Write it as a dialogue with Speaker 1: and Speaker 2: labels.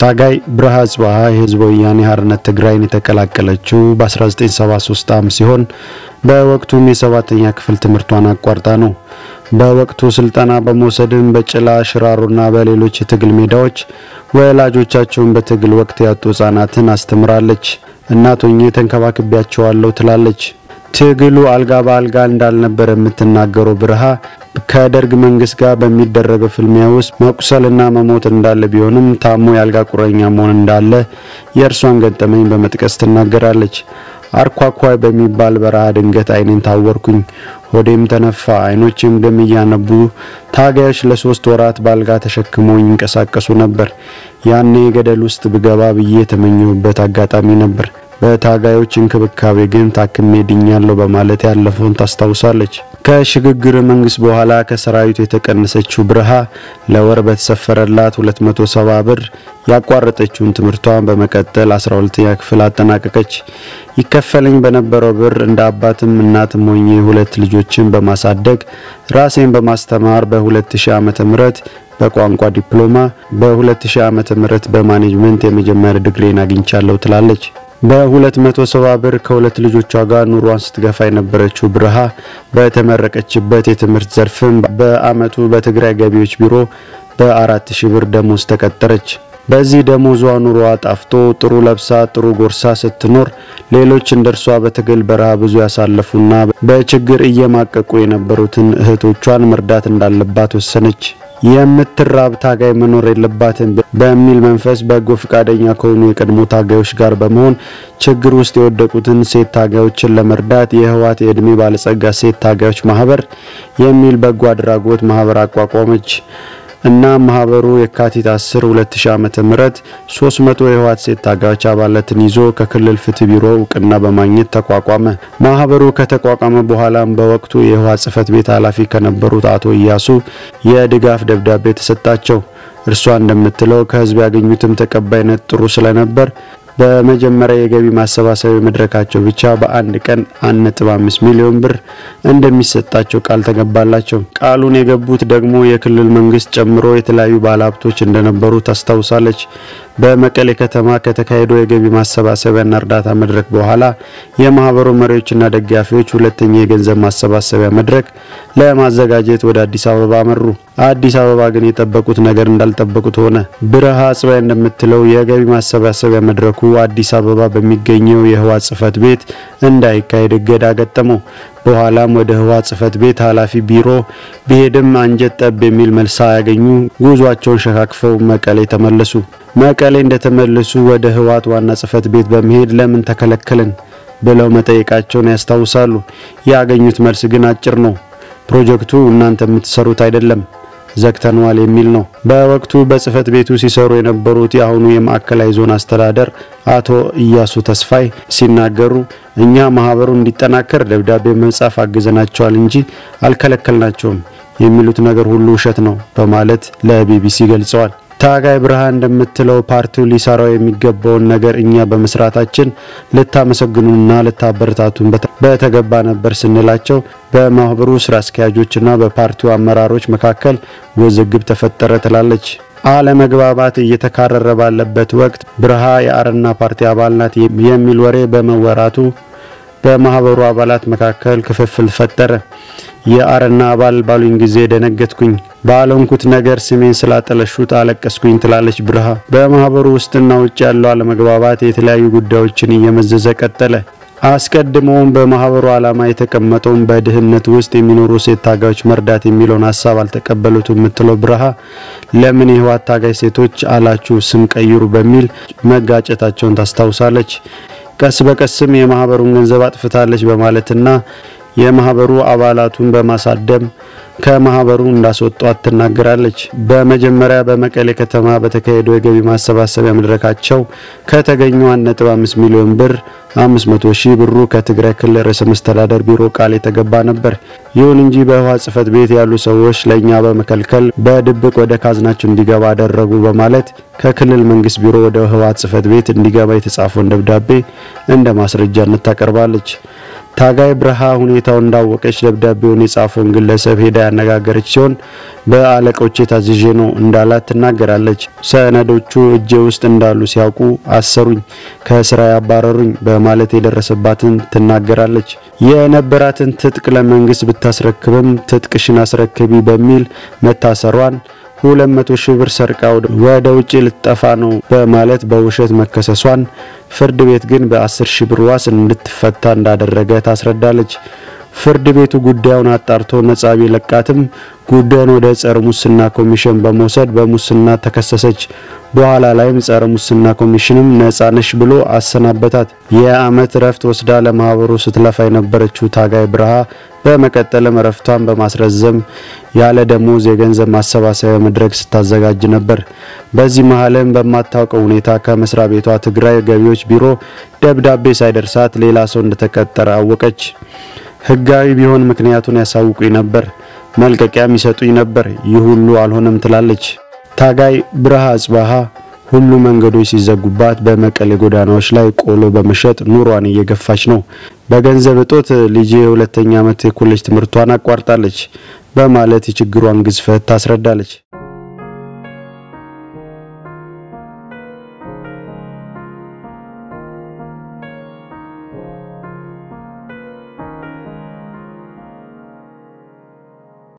Speaker 1: ታጋይ ብርሃ ጽባህ የህዝበ ወያኔ ሓርነት ትግራይን የተቀላቀለችው በ1973 ዓ.ም ሲሆን በወቅቱም የሰባተኛ ክፍል ትምህርቷን አቋርጣ ነው። በወቅቱ ስልጠና በመውሰድም በጭላ ሽራሮና በሌሎች የትግል ሜዳዎች ወላጆቻቸውን በትግል ወቅት ያጡ ህጻናትን አስተምራለች። እናት ሆኜ ተንከባክቤያቸዋለሁ ትላለች። ትግሉ አልጋ በአልጋ እንዳልነበር የምትናገረው ብርሃ ከደርግ መንግስት ጋር በሚደረገው ፍልሚያ ውስጥ መቁሰልና መሞት እንዳለ ቢሆንም ታሞ የአልጋ ቁረኛ መሆን እንዳለ የእርሷን ገጠመኝ በመጥቀስ ትናገራለች። አርኳኳይ በሚባል በረሃ ድንገት አይኔን ታወርኩኝ፣ ሆዴም ተነፋ፣ አይኖቼም ደም እያነቡ ታጋዮች ለሶስት ወራት ባልጋ ተሸክመው ይንቀሳቀሱ ነበር። ያኔ ገደል ውስጥ ብገባ ብዬ የተመኘሁበት አጋጣሚ ነበር። በታጋዮች እንክብካቤ ግን ታክሜ ድኛለሁ በማለት ያለፈውን ታስታውሳለች። ከሽግግር መንግስት በኋላ ከሰራዊቱ የተቀነሰችው ብርሃ ለወር በተሰፈረላት 270 ብር ያቋረጠችውን ትምህርቷን በመቀጠል 12ኛ ክፍል አጠናቀቀች። ይከፈለኝ በነበረው ብር እንደ አባትም እናትም ሆኜ ሁለት ልጆችን በማሳደግ ራሴን በማስተማር በ2000 ዓመተ ምህረት በቋንቋ ዲፕሎማ በ2000 ዓመተ ምህረት በማኔጅመንት የመጀመሪያ ዲግሪን አግኝቻለሁ ትላለች። በ270 ብር ከሁለት ልጆቿ ጋር ኑሯን ስትገፋ የነበረችው ብርሃ በተመረቀችበት የትምህርት ዘርፍም በአመቱ በትግራይ ገቢዎች ቢሮ በ4000 ብር ደሞዝ ተቀጠረች። በዚህ ደሞዟ ኑሮዋ ጣፍቶ ጥሩ ለብሳ ጥሩ ጎርሳ ስትኖር ሌሎች እንደርሷ በትግል በረሃ ብዙ ያሳለፉና በችግር እየማቀቁ የነበሩትን እህቶቿን መርዳት እንዳለባት ወሰነች። የምትራብ ታጋይ መኖር የለባትም በሚል መንፈስ በጎ ፈቃደኛ ከሆኑ የቀድሞ ታጋዮች ጋር በመሆን ችግር ውስጥ የወደቁትን ሴት ታጋዮችን ለመርዳት የህወሓት የእድሜ ባለጸጋ ሴት ታጋዮች ማህበር የሚል በጎ አድራጎት ማህበር አቋቋመች እና ማህበሩ የካቲት 10 2000 ዓመተ ምህረት 300 የህወሓት ሴት ታጋዮች አባላትን ይዞ ከክልል ፍትህ ቢሮ እውቅና በማግኘት ተቋቋመ። ማህበሩ ከተቋቋመ በኋላም በወቅቱ የህወሓት ጽህፈት ቤት ኃላፊ ከነበሩት አቶ እያሱ የድጋፍ ደብዳቤ ተሰጣቸው። እርሷ እንደምትለው ከህዝብ ያገኙትም ተቀባይነት ጥሩ ስለነበር በመጀመሪያ የገቢ ማሰባሰቢያ መድረካቸው ብቻ በአንድ ቀን 1.5 ሚሊዮን ብር እንደሚሰጣቸው ቃል ተገባላቸው። ቃሉን የገቡት ደግሞ የክልል መንግስት ጨምሮ የተለያዩ ባለሀብቶች እንደነበሩ ታስታውሳለች። በመቀሌ ከተማ ከተካሄደው የገቢ ማሰባሰቢያና እርዳታ መድረክ በኋላ የማህበሩ መሪዎችና ደጋፊዎች ሁለተኛ የገንዘብ ማሰባሰቢያ መድረክ ለማዘጋጀት ወደ አዲስ አበባ አመሩ። አዲስ አበባ ግን የጠበቁት ነገር እንዳልጠበቁት ሆነ። ብርሃ ጽባይ እንደምትለው የገቢ ማሰባሰቢያ መድረኩ አዲስ አበባ በሚገኘው የህወሓት ጽህፈት ቤት እንዳይካሄድ እገዳ ገጠመው። በኋላም ወደ ህወሓት ጽህፈት ቤት ኃላፊ ቢሮ ቢሄድም አንጀት ጠብ የሚል መልስ ያገኙ ጉዟቸውን ሸካክፈው መቀሌ ተመለሱ። መቀሌ እንደተመለሱ ወደ ህወሓት ዋና ጽህፈት ቤት በመሄድ ለምን ተከለከልን ብለው መጠየቃቸውን ያስታውሳሉ። ያገኙት መልስ ግን አጭር ነው። ፕሮጀክቱ እናንተ የምትሰሩት አይደለም ዘግተነዋል የሚል ነው። በወቅቱ በጽህፈት ቤቱ ሲሰሩ የነበሩት የአሁኑ የማዕከላዊ ዞን አስተዳደር አቶ እያሱ ተስፋይ ሲናገሩ እኛ ማህበሩ እንዲጠናከር ደብዳቤ መጻፍ አግዘናቸዋል እንጂ አልከለከልናቸውም፣ የሚሉት ነገር ሁሉ ውሸት ነው በማለት ለቢቢሲ ገልጸዋል። ታጋይ ብርሃን እንደምትለው ፓርቲው ሊሰራው የሚገባውን ነገር እኛ በመስራታችን ልታመሰግኑና ልታበረታቱን በተገባ ነበር ስንላቸው በማህበሩ ስራ አስኪያጆችና በፓርቲው አመራሮች መካከል ውዝግብ ተፈጠረ ትላለች። አለመግባባት እየተካረረ ባለበት ወቅት ብርሃ የአረና ፓርቲ አባል ናት የሚል ወሬ በመወራቱ በማህበሩ አባላት መካከል ክፍፍል ፈጠረ። የአረና አባል ባሉኝ ጊዜ ደነገጥኩኝ፣ ባለንኩት ነገር ስሜን ስላጠለሹት አለቀስኩኝ ትላለች ብርሃ። በማህበሩ ውስጥና ውጭ ያለው አለመግባባት የተለያዩ ጉዳዮችን እየመዘዘ ቀጠለ። አስቀድመውም በማህበሩ ዓላማ የተቀመጠውን በድህነት ውስጥ የሚኖሩ ሴት ታጋዮች መርዳት የሚለውን ሀሳብ አልተቀበሉትም የምትለው ብርሃ ለምን የህወሓት ታጋይ ሴቶች አላችሁ ስም ቀይሩ በሚል መጋጨታቸውን ታስታውሳለች። ቀስ በቀስም የማህበሩን ገንዘብ አጥፍታለች በማለትና የማህበሩ አባላቱን በማሳደም ከማህበሩ እንዳስወጧት ትናገራለች። በመጀመሪያ በመቀሌ ከተማ በተካሄደው የገቢ ማሰባሰቢያ መድረካቸው ከተገኘው 1.5 ሚሊዮን ብር 500 ሺህ ብሩ ከትግራይ ክልል ርዕሰ መስተዳደር ቢሮ ቃል የተገባ ነበር። ይሁን እንጂ በህወሓት ጽህፈት ቤት ያሉ ሰዎች ለእኛ በመከልከል በድብቅ ወደ ካዝናቸው እንዲገባ አደረጉ በማለት ከክልል መንግስት ቢሮ ወደ ህወሓት ጽህፈት ቤት እንዲገባ የተጻፈውን ደብዳቤ እንደ ማስረጃነት ታቀርባለች። ታጋይ ብርሃ ሁኔታው እንዳወቀች ደብዳቤውን የጻፈውን ግለሰብ ሄዳ ያነጋገረች ሲሆን በአለቆቼ ታዝዤ ነው እንዳላት ትናገራለች። ሰነዶቹ እጄ ውስጥ እንዳሉ ሲያውቁ አሰሩኝ፣ ከስራ ያባረሩኝ በማለት የደረሰባትን ትናገራለች። የነበራትን ትጥቅ ለመንግስት ብታስረክብም ትጥቅሽን አስረክቢ በሚል መታሰሯን ሁለት መቶ ሺህ ብር ሰርቃ ወደ ውጭ ልትጠፋ ነው በማለት በውሸት መከሰሷን ፍርድ ቤት ግን በ10 ሺህ ብር ዋስ እንድትፈታ እንዳደረገ ታስረዳለች። ፍርድ ቤቱ ጉዳዩን አጣርቶ ነጻ ቢለቃትም ጉዳዩን ወደ ጸረ ሙስና ኮሚሽን በመውሰድ በሙስና ተከሰሰች። በኋላ ላይም ጸረ ሙስና ኮሚሽንም ነጻ ነሽ ብሎ አሰናበታት። የአመት እረፍት ወስዳ ለማህበሩ ስትለፋ የነበረችው ታጋይ ብርሃ በመቀጠልም እረፍቷን በማስረዘም ያለ ደሞዝ የገንዘብ ማሰባሰቢያ መድረክ ስታዘጋጅ ነበር። በዚህ መሀልም በማታውቀው ሁኔታ ከመስሪያ ቤቷ ትግራይ ገቢዎች ቢሮ ደብዳቤ ሳይደርሳት ሌላ ሰው እንደተቀጠረ አወቀች። ህጋዊ ቢሆን ምክንያቱን ያሳውቁኝ ነበር፣ መልቀቂያም ይሰጡኝ ነበር። ይህ ሁሉ አልሆነም ትላለች ታጋይ ብርሃ አጽባሃ። ሁሉ መንገዶች ሲዘጉባት በመቀሌ ጎዳናዎች ላይ ቆሎ በመሸጥ ኑሯን እየገፋች ነው። በገንዘብ እጦት ልጄ የሁለተኛ ዓመት የኮሌጅ ትምህርቷን አቋርጣለች በማለት የችግሯን ግዝፈት ታስረዳለች።